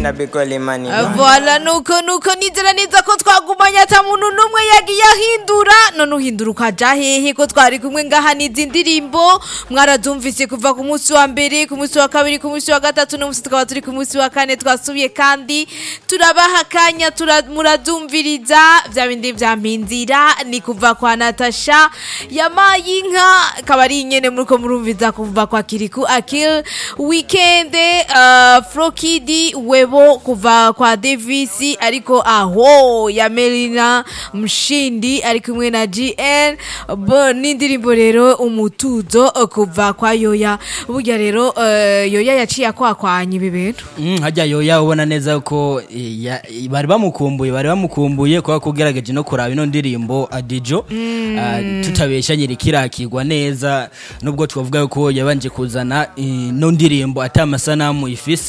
na bigoli mani Voilà nuko nuko nizera neza ko twagumanye ata muntu n'umwe yagiye ahindura none uhindura ukaja hehe ko twari kumwe ngaha n'izi ndirimbo mwarazumvise kuva ku munsi wa mbere ku munsi wa kabiri ku munsi wa gatatu n'umunsi tukaba turi ku munsi wa kane twasubiye kandi turabaha akanya tura- murazumviriza vya bindi vya mpinzira ni kuva kwa natasha yamaye inka akaba ari nyene muriko murumviza kuva kwa kiriku akil weekende uh, frokidi webo kuva kwa davis ariko aho ya melina mshindi ari kumwe na gn bo n'indirimbo rero umutuzo uh, kuva kwa yoya burya rero uh, yoya yaciye akwakwanya ibi bintu Mm, hajya yoya ubona neza ko eh, ya- bari bamukumbuye bari bamukumbuye kuba kugerageje no kuraba ino ndirimbo adijo Ah, tutabesha nyirikirakirwa neza nubwo twavuga ko yabanje kuzana ino ndirimbo ata amasanamu ifise